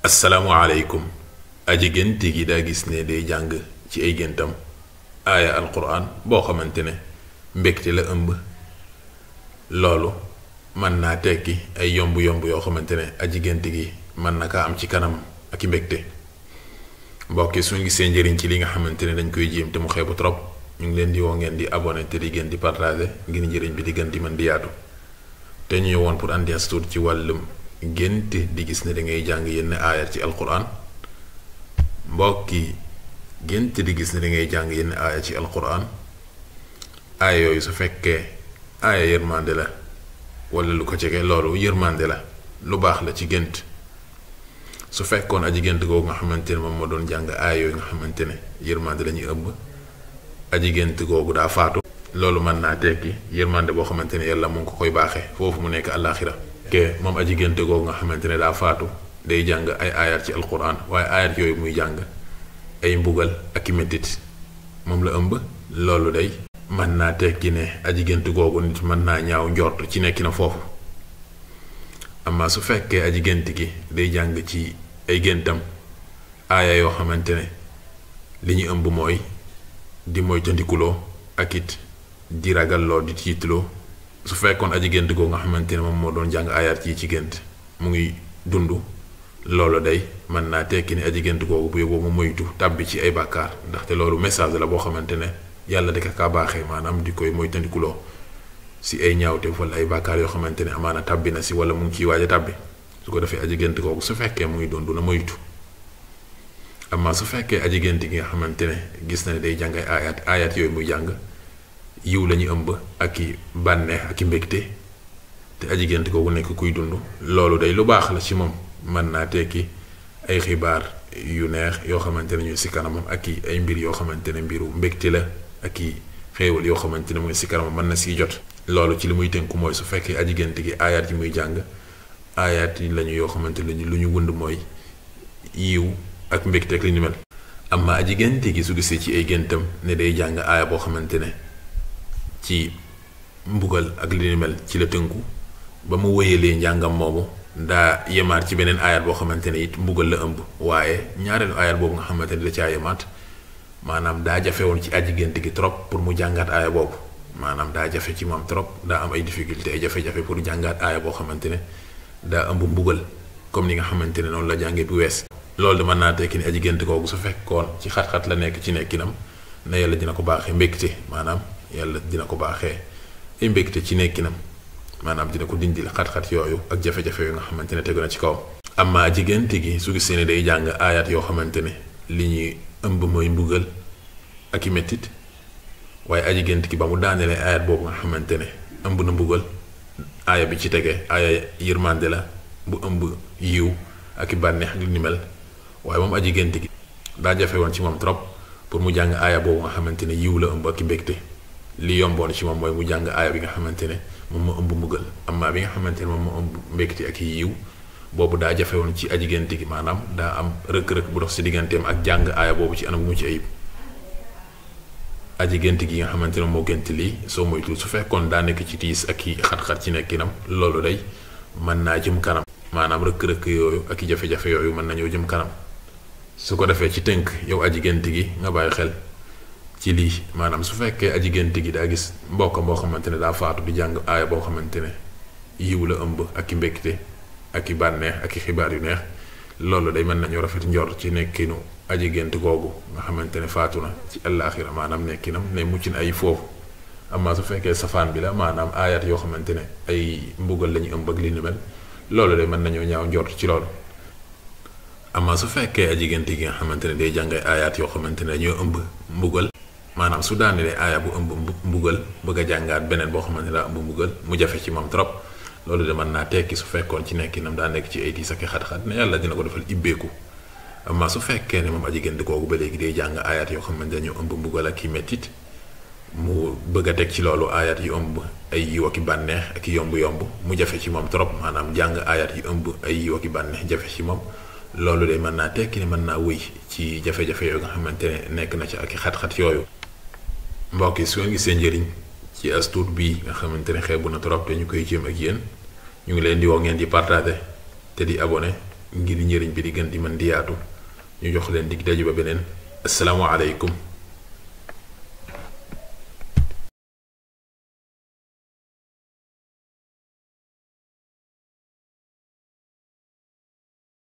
asalaamualeykum aji gént gi daa gis ne day jàng ci ay géntam aaya alquran boo xamante ne mbégte la ëmb loolu mën naa tekki ay yomb-yomb yoo xamante ne aji gént gi mën na kaa am ci kanam ak i mbégte mbokki suñu gisee njëriñ ci li nga xamante ne dañ koy jéem te mu xeebu trop ñu ngi leen di woo ngeen di abonné te di gën di partagé ngir njëriñ bi di gën di mën di yaatu te ñu ñëwoon pour andi as tuut ci wàllum gént di gis ne da ngay jàng yenn aayat ci alquran mbokki gént di gis ne da ngay jàng yenn aaya ci alquran aaya yooyu su fekkee aaya yërmande la wala lu ko jege loolu yërmande la lu baax la ci gént su fekkoon aji gént googu nga xamante ne moom moo doon jàng aaya yooyu nga xamante ne yërmande la ñuy ëmb aji gént googu daa faatu loolu mën naa tekki yërmande boo xamante ne yàlla mu ngi ko koy baaxee foofu mu nekk àllaaxira ke moom aji gént googu nga xamante ne daa faatu day jàng ay aayat ci alquran waaye aayat yooyu muy jàng ay mbugal ak i mettit moom la ëmb loolu day mën naa tekki ne aji gént googu nit mën naa ñaaw njort ci nekki na foofu amma su fekkee aji gént gi day jàng ci ay géntam aaya yoo xamante ne li ñu ëmb mooy di moytandikuloo ak it di ragalloo di tiitloo su fekkoon aji gént googu nga xamante ne moom moo doon jàng aayaat yi ci gént mu ngi dund loolu day mën naa tekki ne aji gént googu bu yóbboo mu moytu tàbbi ci ay bàkkaar ndaxte loolu message la boo xamante ne yàlla di ko kaa baaxee maanaam di koy moytandikuloo si ay ñaawteef wala ay bàkkaar yoo xamante ne amaana tàbbi na si wala mu ngi ciy waaj a tàbbi su ko defee aji gént googu su fekkee mu ngi dund na moytu amma su fekkee aji gént gi nga xamante ne gis na ne day jàng ay aayaat aayaat yooyu muy jàng yiw la ñu ëmb ak i bànneex ak i mbégte te aji gént googu nekk kuy dund loolu day lu baax la ci moom mën naa tekki ay xibaar yu neex yoo xamante ne ñooy si kanamam ak i ay mbir yoo xamante ne mbiru mbégte la ak i xéewal yoo xamante ne mooy si kanamam mën na siy jot loolu ci li muy tënku mooy su fekkee aji gént gi aayaat yi muy jàng aayaat yi lañu yoo xamante ne lu ñu wënd mooy yiw ak mbégte ak li ni mel amma aji gént gi su gisee ci ay géntam ne day jàng aaya boo xamante ne ci mbugal ak li ni mel ci la tënku ba mu wéyalee njàngam moomu daa yemaat ci beneen ayat boo xamante ne it mbugal la ëmb waaye ñaareelu ayat boobu nga xamante ne da caa yemaat maanaam daa jafe woon ci aji gént gi trop pour mu jàngaat aaya boobu maanaam daa jafe ci moom trop daa am ay difficulté ay jafe-jafe pour jàngaat aaya boo xamante ne daa ëmb mbugal comme ni nga xamante ne noonu la jàngee bu wees loolu de mën naa tekki ni aji gént kooku su fekkoon ci xat-xat la nekk ci nekkinam na yàlla dina ko baaxee mbégte maanaam yàlla dina ko baaxee ay mbégte ci nekkinam maanaam dina ko dindil xat-xat yooyu ak jafe-jafe yu nga xamante ne tegu na ci kawam amma aji gént gi su gisee ne day jàng aayat yoo xamante ne li ñuy ëmb mooy mbugal ak i mettit waaye aji gént gi ba mu daanelee aayat boobu nga xamante ne ëmb na mbugal aaya bi ci tege aaya yërmande la bu ëmb yiw ak i bànneex ak li ni mel waaye moom aji gént gi daa jafe woon ci moom trop pour mu jàng aaya boobu nga xamante ne yiw la ëmb ak i mbégte li yomboon ci moom mooy mu jàng aaya bi nga xamante ne moom moo ëmb mbugal amma bi nga xamante ne moom moo ëmb mbégte ak i yiw boobu daa jafe woon ci aji gént gi maanaam daa am rëkk-rëkk bu dox si digganteem ak jàng aaya boobu ci anam mu ci ayib aji gént gi nga xamante ne moo gént lii soo moytul su fekkoon daa nekk ci tiis ak i xat-xat ci nekkinam loolu day mën naa jëm kanam maanaam rëkk-rëkk yooyu ak i jafe-jafe yooyu mën nañoo jëm kanam su ko defee ci tënk yow aji gént gi nga bàyyi xel ci lii maanaam su fekkee aji gént gi daa gis mbokkam boo xamante ne daa faatu di jàng aaya boo xamante ne yiw la ëmb ak i mbégte ak i bànneex ak i xibaar yu neex loolu day mën nañu rafet njor ci nekkinu aji gént googu nga xamante ne faatu na ci àllaaxira maanaam nekkinam ne mucc na ay foofu amma su fekkee safaan bi la maanaam aayat yoo xamante ne ay mbugal lañu ëmb ak li ni mel loolu day mën nañoo ñaaw njort ci loolu amma su fekkee aji gént gi nga xamante ne day jàng ay aayaat yoo xamante ne dañoo ëmb mbugal maanaam su daanelee aaya bu ëmb mbugal bëgg a jàngaat beneen boo xamante ne daa ëmb mbugal mu jafe ci moom trop loolu de mën naa tekki su fekkoon ci nekkinam daa nekk ci ay tiis ak xat-xat ne yàlla dina ko defal ibbeeku amma su fekkee ne moom aji gént kooku ba léegi day jàng aayaat yoo xamante ne dañoo ëmb mbugal ak i mettit mu bëgg a teg ci loolu aayaat yu ëmb ay yiw ak i bànneex ak i yomb-yomb mu jafe ci moom trop maanaam jàng aayaat yu ëmb ay yiw ak i bànneex jafe ci moom loolu de mën naa tekki ne mën naa wëy ci jafe-jafe yooyu nga xamante ne nekk na ci ak i xat-xat yooyu mbokk yi su ngeen gisee njëriñ ci as tuut bii nga xamante ne xeebu na trop te ñu koy jéem ak yéen ñu ngi leen di woo ngeen di partagé te di abonné ngir njëriñ bi di gën di mën di yaatu ñu jox leen dig daje ba beneen assalaamu aleykum